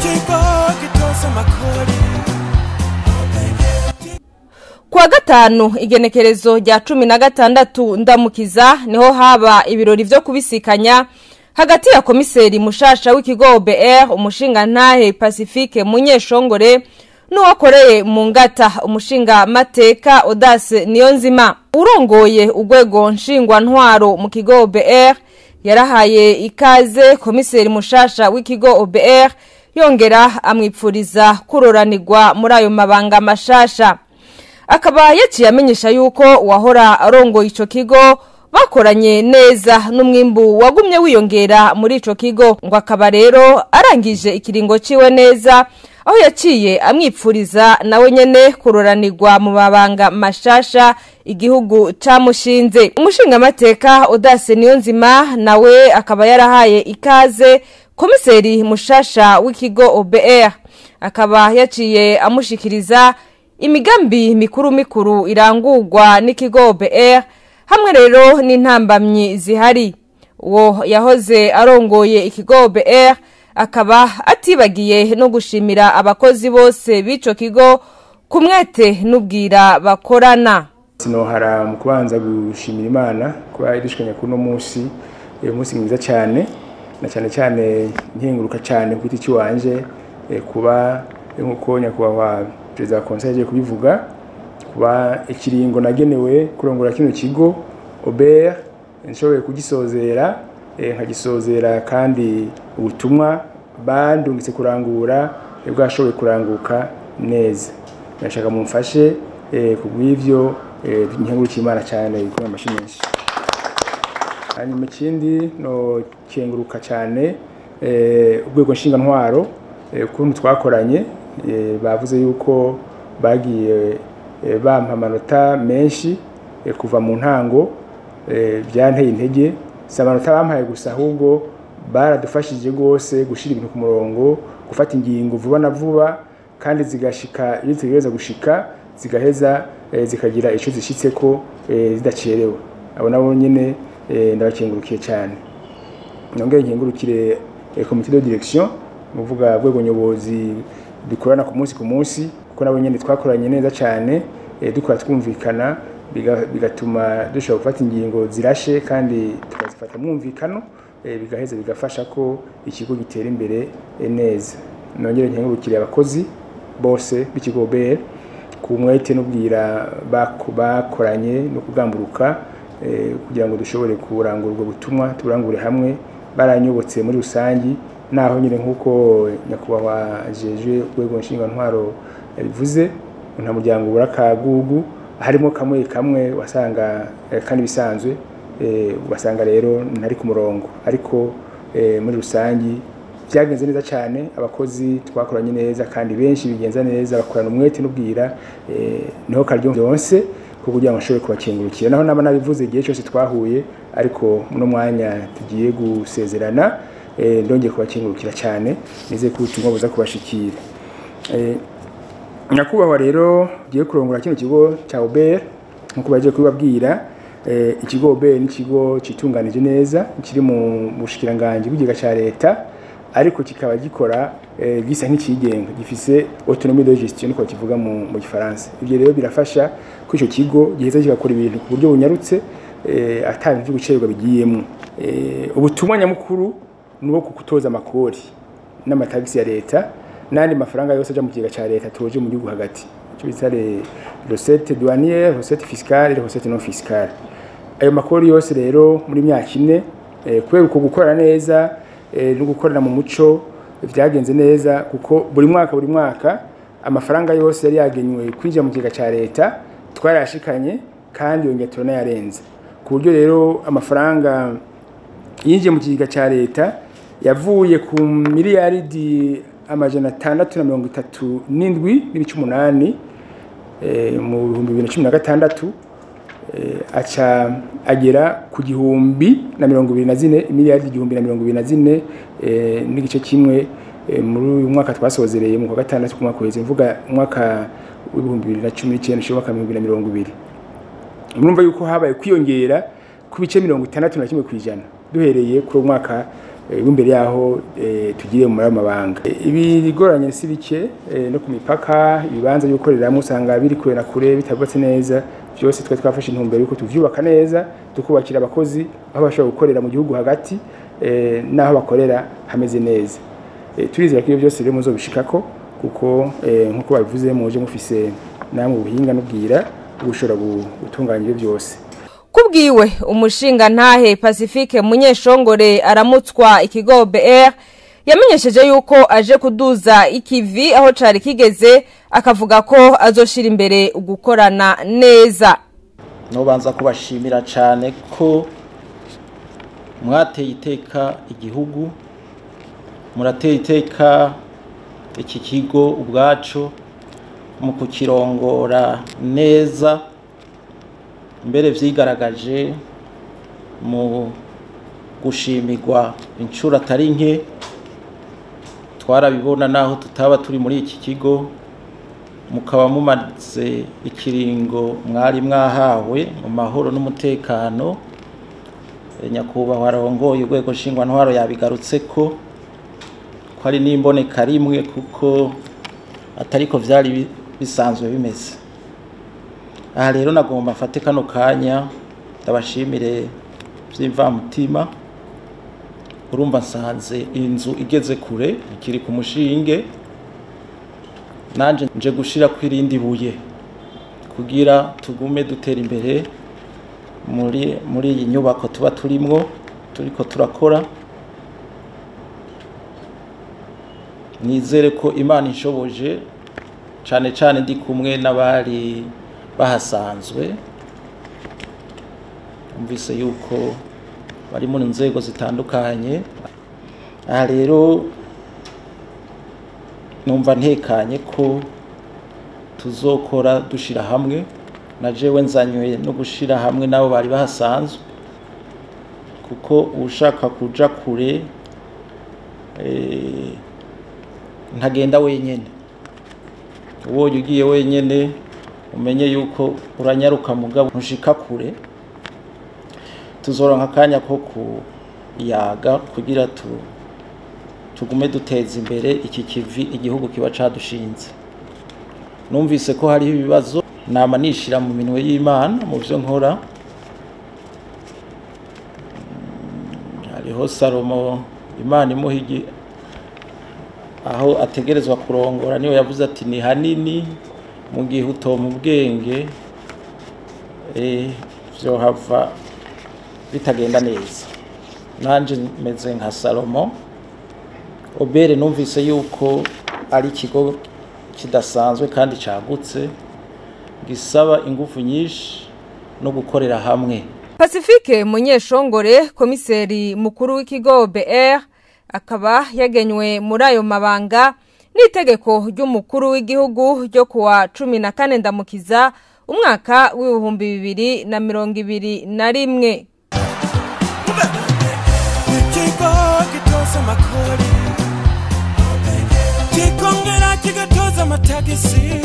ikigo gitoza amakori kuwa gatanu igenekerezo rya cumi na gatandatu ndamukiza niho haba ibirori vyo kubisikanya hagati ya komiseri mushasha w'ikigo BR umushinga ntahe Pacifique Munyeshongore n'uwakoreye mu ngata umushinga mateka Audace Niyonzima urongoye urwego nshingwa ntwaro mu kigo BR yarahaye ikaze komiseri mushasha w'ikigo OBR yongera amwipfuriza kuroranirwa muri ayo mabanga mashasha akaba yaciye amenyesha yuko uwahora arongoye ico kigo bakoranye neza n'umwimbu wagumye wiyongera muri ico kigo ngo akaba rero arangije ikiringo ciwe neza aho yaciye amwipfuriza nawe nyene kuroranirwa mu mabanga mashasha igihugu camushinze umushingamateka Audace Niyonzima nawe akaba yarahaye ikaze komiseri mushasha w'ikigo OBR akaba yaciye amushikiriza imigambi mikuru mikuru irangurwa n'ikigo BR hamwe rero n'intambamyi zihari uwo yahoze arongoye ikigo BR akaba atibagiye no gushimira abakozi bose b'ico kigo ku mwete n'ubwira bakorana sinohara mu kubanza gushimira imana kuba idushikanya kuno munsi uyu munsi mwiza cyane na cyane cyane nkenguruka cyane ku giti cy'iwanje eh, kuba eh, nk'uko nyakubahwa perezida wa konseye agiye kubivuga kuba ikiringo nagenewe kurongora kino kigo obert nshoboye kugisozera eh, nkagisozera kandi ubutumwa bandungitse kurangura eh, bwashoboye kuranguka neza ndashaka mumfashe eh, ku bw'ivyo eh, nkengurukiye imana cyane ikomeye amashyi menshi hanyuma ikindi no kenguruka cyane eh, urwego ntwaro eh, ukuntu twakoranye eh, bavuze yuko bagiye eh, bampa amanota menshi eh, kuva mu ntango eh, byanteye intege si amanota bampaye gusa ahubwo baradufashije rwose gushyira ibintu ku murongo gufata ingingo vuba na vuba kandi zigashika iyo zitegereza gushika zigaheza eh, zikagira icyo zishyitse ko eh, zidacerewe abo nabo nyine eh, ndabakengurukiye cyane nongere nkengurukire eh, komite de direction muvuga rwego nyobozi dukorana ku munsi ku munsi kuko nabo nyine twakoranye neza cyane eh, dukora twumvikana biga- bigatuma dushobora gufata ingingo zirashe kandi tukazifata mwumvikano eh, bigaheza bigafasha ko ikigo gitera imbere eh, neza nongere nkengurukire abakozi bose b'ikigo BR ku mwete n'ubwira bako- bakoranye no kugamburuka eh, kugira ngo dushobore kurangura ubwo butumwa tuburangure hamwe baranyobotse muri rusangi naho nyine nk'uko nyakubahwa jeje urwego ntwaro yabivuze nta muryango ubura kagugu harimo kamwe kamwe wasanga eh, kandi bisanzwe eh, ugasanga rero ntari ku murongo ariko eh, muri rusangi byagenze neza cyane abakozi twakoranye neza kandi benshi bigenza neza bakorana umwete n'ubwira eh, niho karyo byonse ko kugira ngo nshobore kubakengurukira naho naba nabivuze igihe cyose twahuye ariko muno mwanya tugiye gusezerana eh, ndongeye kubakengurukira cyane nize ko ubutumwa buza kubashikira eh, nyakubahwa rero giye kurongora kino kigo cya Uber nkuko bagiye kubabwira eh, ikigo Uber ni ikigo citunganije neza kiri mu bushikiranganje bw'igiga cya leta ariko kikaba gikora eh, gisa nk'ikigenga gifise autonomie de gestion niko kivuga mu, mu gifaransa ibyo rero birafasha ko ico kigo giheza kigakora ibintu ku buryo bunyarutse eh, ata bintu vyo gucererwa bigiyemwo eh, ubutumwa nyamukuru ni uwo kukutoza amakori n'amatagisi ya leta n'andi mafaranga yose aja mu kigega ca leta toje mu gihugu hagati icyo bita les recettes douanières recettes fiscales et recettes non fiscales ayo makori yose rero muri myaka ine eh, kubera uko gukorana neza eh, no gukorera mu muco vyagenze neza kuko buri mwaka buri mwaka amafaranga yose yari yagenywe kwinjira mu kigega ca leta twarayashikanye kandi yongera turanayarenza ku buryo rero amafaranga yinjiye mu kigega cya leta yavuye ku miliyaridi amajana atandatu na mirongo itatu n'indwi n'ibice umunani eh, mu bihumbi bibiri na cumi na gatandatu eh, aca agera ku gihumbi na mirongo ibiri na zine miliyaridi igihumbi na mirongo ibiri na zine eh, n'igice kimwe eh, muri uyu mwaka twasozereye mu kwa gatandatu ku mwaka uheze mvuga umwaka w'ibihumbi bibiri na cumi n'icyenda ushira umwaka w'ibihumbi bibiri na mirongo ibiri murumva yuko habaye kwiyongera ku bice mirongo itandatu na kimwe ku ijana duhereye kuri uwo mwaka eh, imbere yaho eh, tugiriye mu mabanga ibigoranye si bike eh, no ku mipaka ibibanza byo gukoreramo usanga biri kure na kure bitabatse neza byose twe twafashe intumbero yuko tuvyubaka neza tukubakira abakozi aho bashobora gukorera mu gihugu hagati eh, n'aho bakorera hameze neza Eh, turizera ko ibyo byose rero muzobishikako kuko eh, nk'uko babivuze muje mufise namwe ubuhinga n'ubwira bushobora gu- gutunganya ibyo byose kubwiwe umushinga ntahe pacifique munyeshongore aramutswa ikigo BR yamenyesheje yuko aje kuduza ikivi aho cari kigeze akavuga ko azoshira imbere ugukorana neza nubanza kubashimira cyane ko mwateye iteka igihugu murateye iteka iki kigo ubwacu mu kukirongora neza mbere vyigaragaje mu gushimirwa inshuro atari nke twarabibona naho tutaba turi muri iki kigo mukaba mumaze ikiringo mwari mwahawe mu mahoro n'umutekano Eh, nyakubahwa arongoye urwego nshingwantwaro yabigarutse ko ko ari n'imboneka rimwe kuko atariko vyari bi- bisanzwe bimeze aha rero nagomba mfate kano kanya ndabashimire vy'imvamutima urumva nsanze inzu igeze kure ikiri ku mushinge nanje nje gushira ku irindi buye kugira tugume dutera imbere muri muri iyi nyubako tuba turimwo turiko turakora nizere ko imana inshoboje cane cane ndi kumwe n'abari bahasanzwe umvise yuko bari mu nzego zitandukanye aha rero numva ntekanye ko tuzokora dushira hamwe na jewe nzanywe no gushira hamwe nabo bari bahasanzwe kuko ushaka kuja kure eh, ntagenda wenyene ubonye ugiye wenyene umenye yuko uranyaruka mugabo ntushika kure tuzoronka akanya ko kuyaga kugira tu tugume duteza imbere iki kivi igihugu kiba cadushinze numvise ko hariho ibibazo nama nishira mu minwe y'imana mu byo nkora Mm, hariho salomo imana imuha igi- aho ategerezwa kurongora niyo yavuze ati ni hanini mu gihe utoma ubwenge eh, vyohava bitagenda neza nanje meze nka salomo obere numvise yuko ari ikigo kidasanzwe kandi cagutse gisaba ingufu nyinshi no gukorera hamwe pacifique munyeshongore komiseri mukuru w'ikigo BR akaba yagenywe muri ayo mabanga n'itegeko ry'umukuru w'igihugu ryo kuwa cumi na kane ndamukiza umwaka w'ibihumbi bibiri na mirongo ibiri na rimwe ikigo gitoza amakori kikongera kigatoza amatagisi